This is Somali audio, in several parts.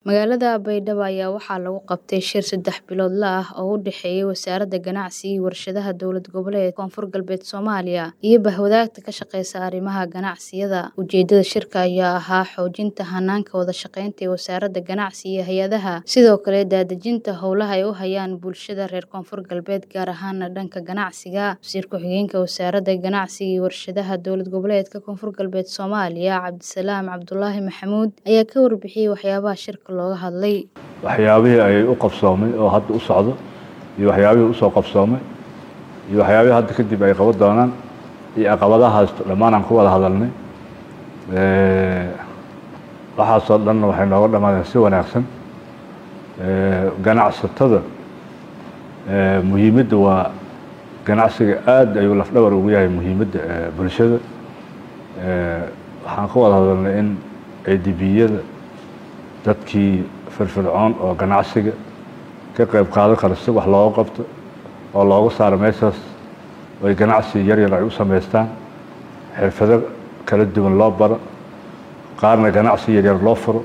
Magaalada Baydhabo ayaa waxaa lagu qabtay shir saddex biloodle ah oo u dhexeeya Wasaaradda Ganacsiga iyo Warshadaha Dowlad Goboleedka Koonfur Galbeed Soomaaliya iyo bahwadaagta ka shaqeysa arrimaha ganacsiyada. Ujeedada shirka ayaa ahaa xoojinta hanaanka wada shaqeynta ee Wasaaradda Ganacsiga iyo hay'adaha, sidoo kale daadejinta howlaha ay u hayaan bulshada reer Koonfur Galbeed gaar ahaan dhanka ganacsiga. Wasiir ku-xigeenka Wasaaradda Ganacsiga iyo Warshadaha Dowlad Goboleedka Koonfur Galbeed Soomaaliya Cabdisalaam Cabdulaahi Maxamuud ayaa ka warbixiyay waxyaabaha shirka looga hadlay. waxyaabihii ay u qabsoomay oo hadda u socdo iyo waxyaabihii usoo qabsoomay iyo waxyaabihii hadda kadib ay qaban doonaan iyo caqabadahaas dhammaan aan ku wada hadalnay waxaasoo dhanna waxay nooga dhammaadeen si wanaagsan ganacsatada muhiimadda waa ganacsiga aad ayuu lafdhabar ugu yahay muhiimadda bulshada waxaan ka wada hadalnay in ciidibiyada dadkii firfircoon oo ganacsiga ka qayb qaadan kara si wax looga qabto oo looga saaro meeshaas oy ganacsi yar yar ay u samaystaan xirfado kala duwan loo baro qaarna ganacsi yar yar loo furo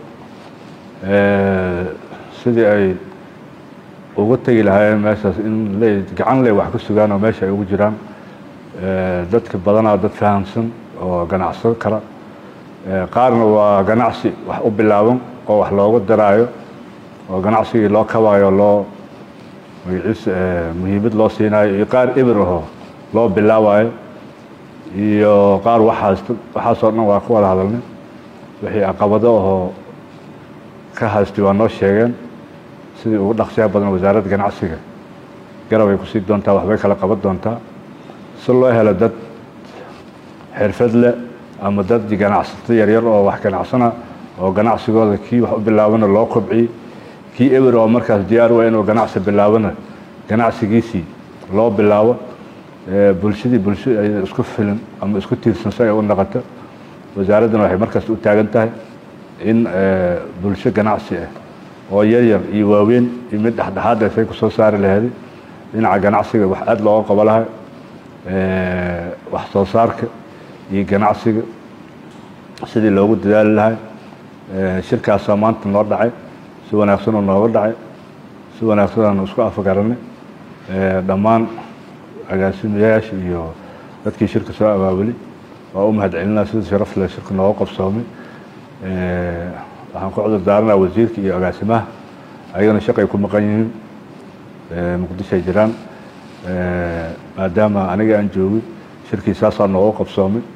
sidii ay uga tegi lahaayeen meeshaas in le gacan ley wax ka sugaan oo meesha ay ugu jiraan dadka badanaa dad fahamsan oo ganacsan kara qaarna waa ganacsi wax u bilaaban oo wax looga daraayo oo ganacsigii loo kabaayo loo magaciisa muhiimad loo siinayo iyo qaar eber ahoo loo bilaabayo iyo qaar waxaas waxaasoo dhan waa ka wada hadalnay wixii caqabado ahoo ka haystay waa noo sheegeen sidii ugu dhaqsiyaha badan wasaaradda ganacsiga garab ay kusii doontaa waxbay kala qaban doontaa si loo helo dad xirfad leh ama dad ganacsato yaryar oo wax ganacsana oo ganacsigooda kii wax u bilaabana loo kobciyey kii ewer oo markaas diyaar waa inuu ganacsi bilaabana ganacsigiisii loo bilaabo bulshadii bulsho ay isku filan ama isku tiirsan si ay u noqoto wasaaraddana waxay markaas u taagan tahay in bulsho ganacsi ah oo yaryar iyo waaweyn iyo mid dhexdhexaad say kusoo saari laheeday dhinaca ganacsiga wax aada looga qabo lahay wax soo saarka iyo ganacsiga sidii loogu dadaali lahay shirkaasaa maanta noo dhacay si wanaagsan oo nooga dhacay si wanaagsan aanu isku afgaranay dhammaan agaasimayaasha iyo dadkii shirka soo abaabulay waa u mahadcelinaa sida sharaf leh shirka nooga qabsoomay waxaan ku cudur daaranaa wasiirka iyo agaasimaha ayagana shaqay ku maqan yihiin muqdisho ay jiraan maadaama aniga aan joogay shirkii saasaa nooga qabsoomay